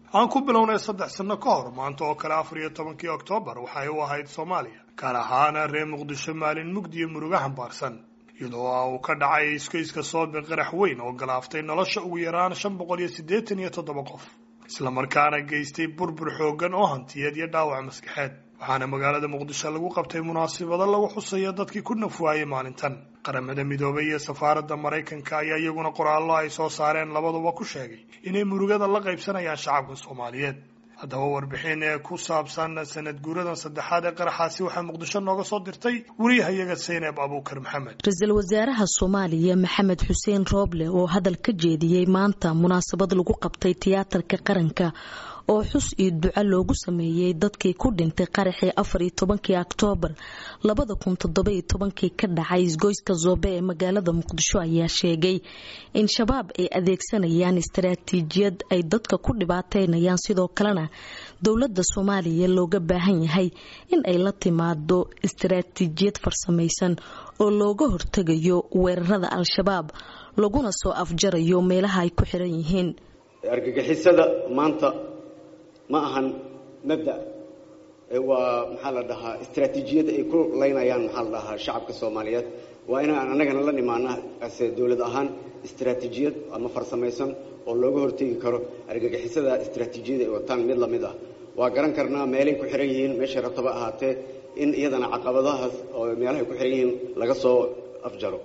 aan ku bilownay saddex sanno ka hor maanta oo kale afar iyo tobankii oktoobar waxay u ahayd soomaaliya gaar ahaana reer muqdisho maalin mugdi iyo muruga xambaarsan iyadoo uu ka dhacay iskayska soobe qarax weyn oo galaaftay nolosha ugu yaraan shan boqol iyo siddeetan iyo toddoba qof islamarkaana geystay burbur xooggan oo hantiyeed iyo dhaawac maskaxeed waxaana magaalada muqdisho lagu qabtay munaasibado lagu xusayo dadkii ku nafwaayey maalintan qaramada midoobay iyo safaaradda maraykanka ayaa iyaguna qoraallo ay soo saareen labaduba ku sheegay inay murugada la qaybsanayaan shacabka soomaaliyeed haddaba warbixin ee ku saabsan sanad guuradan saddexaad ee qaraxaasi waxaa muqdisho nooga soo dirtay wariyahayaga saynab abuukar maxamed ra-iisul wasaaraha soomaaliya maxamed xuseen rooble oo hadal ka jeediyey maanta munaasabad lagu qabtay tiyaatarka qaranka oo xus iyo duco loogu sameeyey dadkii ku dhintay qaraxii afar iyo tobankii oktoobar labada kun toddoba iyo tobankii ka dhacay isgoyska zoobe ee magaalada muqdisho ayaa sheegay in shabaab ay adeegsanayaan istaraatiijiyad ay dadka ku dhibaateynayaan sidoo kalena dowladda soomaaliya looga baahan yahay in ay la timaado istaraatiijiyad farsamaysan oo looga hortegayo weerarada al-shabaab laguna soo afjarayo meelaha ay ku xiran yihiin argagixisada maanta ma ahan mabda waa maxaa la dhahaa istraatiijiyadda ay ku laynayaan maxaa la dhahaa shacabka soomaaliyeed waa inaan annagana la nimaana ase dowlad ahaan istraatiijiyad ama farsamaysan oo looga hortegi karo argagixisada istraatiijiyada ay wataan mid lamid ah waa garan karnaa meelay ku xiran yihiin meeshay rabtaba ahaatee in iyadana caqabadahaas oo meelahay ku xiran yihiin laga soo afjaro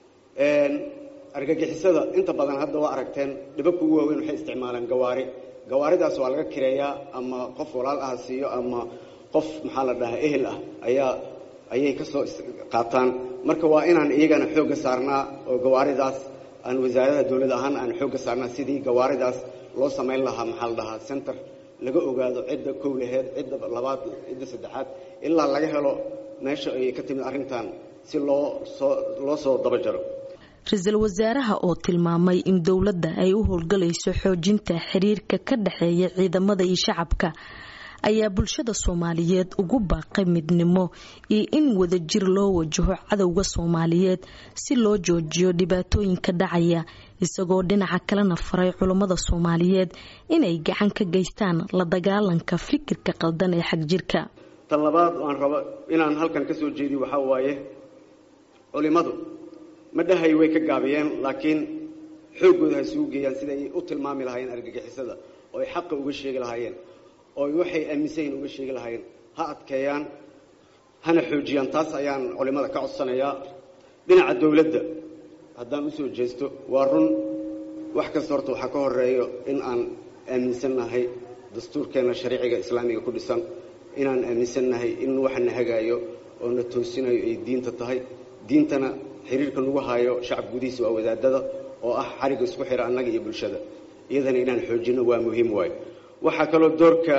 argagixisada inta badan hadda waa aragteen dhibabka ugu waaweyn waxay isticmaalaan gawaari gawaaridaas waa laga kireeyaa ama qof walaal ah siiyo ama qof maxaa la dhahaa ehel ah ayaa ayay ka soo qaataan marka waa inaan iyagana xoogga saarnaa oo gawaaridaas aan wasaaradaha dowlad ahaan aan xoogga saarnaa sidii gawaaridaas loo samayn lahaa maxaa la dhahaa center laga ogaado cidda kow laheed cidda labaad cidda saddexaad ilaa laga helo meesha ay ka timid arrintan si loo soo loo soo daba jaro ra-iisul wasaaraha oo tilmaamay in dowladda ay u howlgalayso xoojinta xiriirka ka dhexeeya ciidamada iyo shacabka ayaa bulshada soomaaliyeed ugu baaqay midnimo iyo in wadajir loo wajaho cadowga soomaaliyeed si loo joojiyo dhibaatooyinka dhacaya isagoo dhinaca kalena faray culummada soomaaliyeed inay gacan ka geystaan la dagaalanka fikirka qaldan ee xagjirka tan labaad aan rabo inaan halkan ka soo jeediyo waxaa waaye culimadu ma dhahay way ka gaabiyeen laakiin xooggooda ha isugu geeyaan sida ay u tilmaami lahaayeen argagixisada oo ay xaqa uga sheegi lahaayeen oo waxay aaminsan yihin uga sheegi lahaayeen ha adkeeyaan hana xoojiyaan taas ayaan culimmada ka codsanayaa dhinaca dowladda haddaan usoo jeesto waa run wax kasta horta waxaa ka horeeyo in aan aaminsannahay dastuurkeenna shariiciga islaamiga ku dhisan inaan aaminsannahay in waxana hagaayo oo na toosinayo ay diinta tahay diintana xiriirka nagu haayo shacab gudihiisa waa wadaadada oo ah xariga isku xira annaga iyo bulshada iyadana inaan xoojinno waa muhiim waayo waxaa kaloo doorka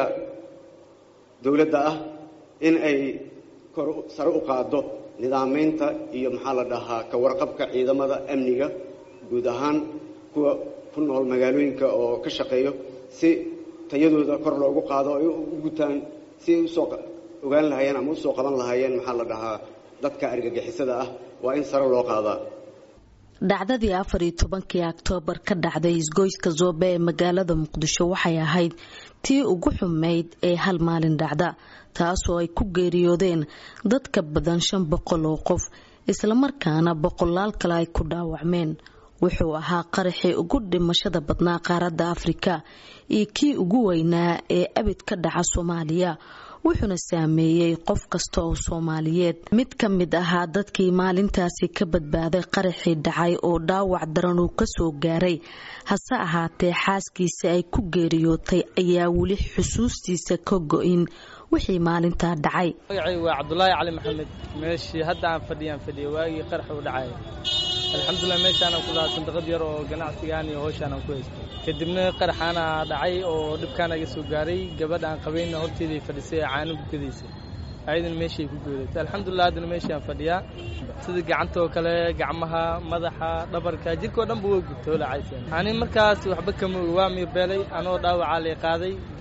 dowladda ah in ay kor sare u qaaddo nidaamaynta iyo maxaa la dhahaa ka warqabka ciidamada amniga guud ahaan kuwa ku nool magaalooyinka oo ka shaqeeyo si tayadooda kor loogu qaado ay u gutaan si ay usoo ogaan lahaayeen ama usoo qaban lahaayeen maxaa la dhahaa dadka argagixisada ah waa in sare loo qaadaa dhacdadii afar iyo tobankii oktoobar ka dhacday isgoyska zoobe ee magaalada muqdisho waxay ahayd tii ugu xumeyd ee hal maalin dhacda taasoo ay ku geeriyoodeen dad ka badan shan boqol oo qof islamarkaana boqolaal kale ay ku dhaawacmeen wuxuu ahaa qaraxii ugu dhimashada badnaa qaaradda afrika iyo kii ugu weynaa ee abid ka dhaca soomaaliya wuxuuna saameeyey qof kasta oo soomaaliyeed mid ka mid ahaa dadkii maalintaasi ka badbaaday qaraxii dhacay oo dhaawac daran uu kasoo gaaray hase ahaatee xaaskiisa ay ku geeriyootay ayaa weli xusuustiisa ka go-in wixii maalintaa dhacay magacaygu waa cabdulaahi cali maxamed meeshii hadda aan fadhiyaan fadhiya waagii qarax uu dhacay alxamdulilah meeshaanaan ku lahaa sandaqad yar oo ganacsigaan iyo howshaanaan ku haystay kadibna qaraxaana dhacay oo dhibkaan iga soo gaaray gabadha aan qabayna horteeday fadhisay ee caano gukadaysay ayadana meeshay ku goodatay alxamdulilah haddana meeshaan fadhiyaa sida gacanta oo kale gacmaha madaxa dhabarka jirkao dhanba waa gubtay olacaysa ani markaas waxba kama ogi waa miirbeelay anoo dhaawacaa lay qaaday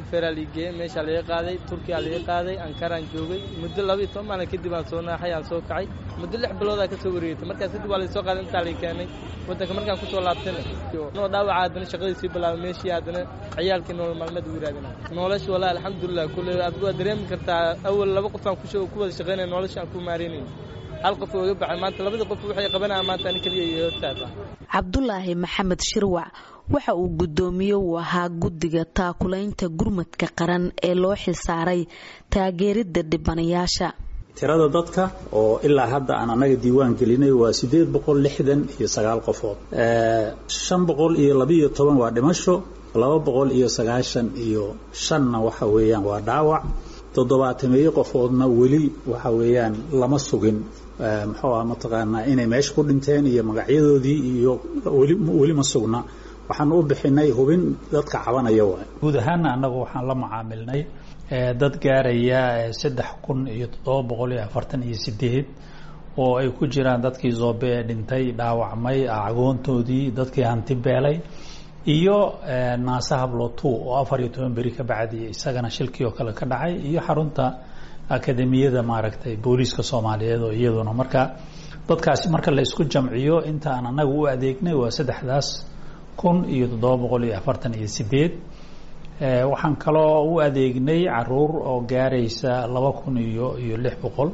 feeraa lii geeyey meeshaa laga qaaday turkiyaa laga qaaday ankaraan joogay muddo laba iyo toban maalin kadib aan soo naaxay aan soo kacay muddo lix biloodaa ka soo wareegtay markaas kadib waa laysoo qaaday intaa lay keenay waddanka markaan kusoo laabtayna noo dhaawaca haddana shaqadiisii bilaabay meeshii haddana ciyaalkii nolol maalmeed ugu raadina nolosha wallahi alxamdulilah kulle adigu waa dareemi kartaa awal laba qof aan ku wada shaqaynaya nolosha aan ku maaraynayn hal qof oo iga baxay maanta labadii qof waxay qabanayaan maanta ani keliya iyo hortaata cabdulaahi maxamed shirwac waxa uu guddoomiye uu ahaa guddiga taakulaynta gurmadka qaran ee loo xilsaaray taageeridda dhibanayaasha tirada dadka oo ilaa hadda aan annaga diiwaan gelinay waa siddeed boqol lixdan iyo sagaal qofood shan boqol iyo labiiyo toban waa dhimasho laba boqol iyo sagaashan iyo shanna waxa weeyaan waa dhaawac toddobaatameeyo qofoodna weli waxa weeyaan lama sugin muxuu ah mataqaanaa inay meesha ku dhinteen iyo magacyadoodii iyo weli weli ma sugna waxaan u bixinay hubin dadka cabanaya waay guud ahaanna annagu waxaan la macaamilnay dad gaaraya saddex kun iyo toddoba boqol iyo afartan iyo sideed oo ay ku jiraan dadkii zoobe ee dhintay dhaawacmay agoontoodii dadkii hanti beelay iyo naase hablotu oo afar iyo toban beri ka bacdi isagana shilkii oo kale ka dhacay iyo xarunta akademiyada maaragtay booliiska soomaaliyeed oo iyaduna marka dadkaasi marka la isku jamciyo inta aan annaga u adeegnay waa saddexdaas kun iyo toddoba boqol iyo afartan iyo sideed waxaan kaloo u adeegnay caruur oo gaaraysa laba kun iyo iyo lix boqol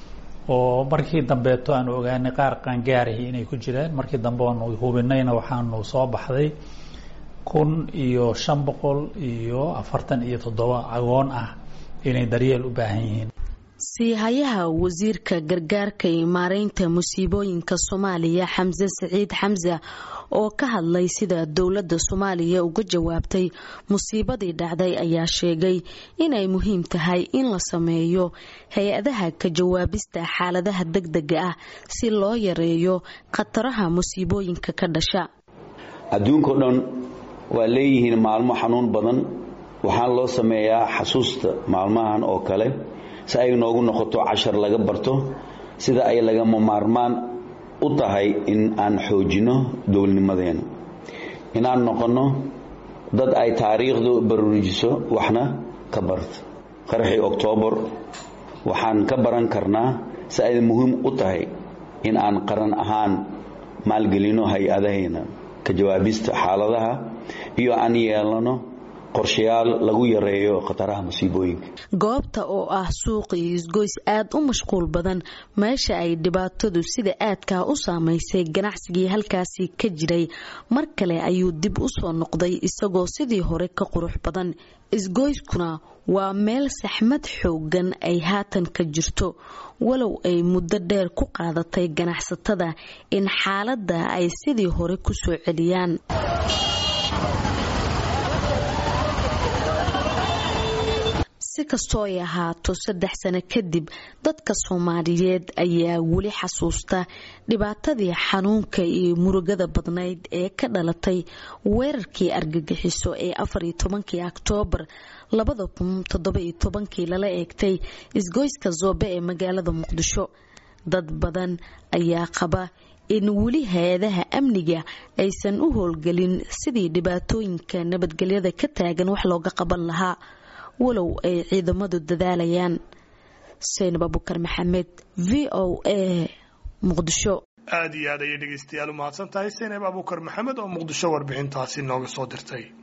oo markii dambeeto aanu ogaanay qaar qaangaarahi inay ku jiraan markii dambe aanu hubinayna waxaanu soo baxday kun iyo shan boqol iyo afartan iyo toddoba agoon ah inay daryeel u baahan yihiin siihayaha wasiirka gargaarka iyo maareynta musiibooyinka soomaaliya xamse siciid xamse oo ka hadlay sida dowladda soomaaliya uga jawaabtay musiibadii dhacday ayaa sheegay inay muhiim tahay in la sameeyo hay-adaha ka jawaabista xaaladaha degdega ah si loo yareeyo khataraha musiibooyinka ka dhasha adduunkao dhan waa leeyihiin maalmo xanuun badan waxaan loo sameeyaa xasuusta maalmahan oo kale si ay noogu noqoto cashar laga barto sida ay lagama maarmaan u tahay in aan xoojinno dowladnimadeena inaan noqonno dad ay taariikhdu baruurijiso waxna ka barto qaraxii oktoobar waxaan ka baran karnaa si ay muhiim u tahay in aan qaran ahaan maalgelinno hay-adahayna ka jawaabista xaaladaha iyo aan yeelano qorshayaal lagu yareeyo khataraha musiibooyinka goobta oo ah suuqii isgoys aad u mashquul badan meesha ay dhibaatadu sida aadkaa u saamaysay ganacsigii halkaasi ka jiray mar kale ayuu dib u soo noqday isagoo sidii hore ka qurux badan isgoyskuna waa meel saxmad xoogan ay haatan ka jirto walow ay muddo dheer ku qaadatay ganacsatada in xaaladda ay sidii hore ku soo celiyaan si kastoo ay ahaato saddex sano kadib dadka soomaaliyeed ayaa weli xasuusta dhibaatadii xanuunka iyo murugada badnayd ee ka dhalatay weerarkii argagixiso ee afariyo tobankii oktoobar labada kun toddoba-iyo tobankii lala eegtay isgoyska zoobe ee magaalada muqdisho dad badan ayaa qaba in weli hay-adaha amniga aysan u howlgelin sidii dhibaatooyinka nabadgelyada ka taagan wax looga qaban lahaa walow ay ciidamadu dadaalayaan saynab abukar maxamed v o a muqdisho aad iyo aad ayay dhegaystayaal u mahadsan tahay saynab abukar maxamed oo muqdisho warbixintaasi nooga soo dirtay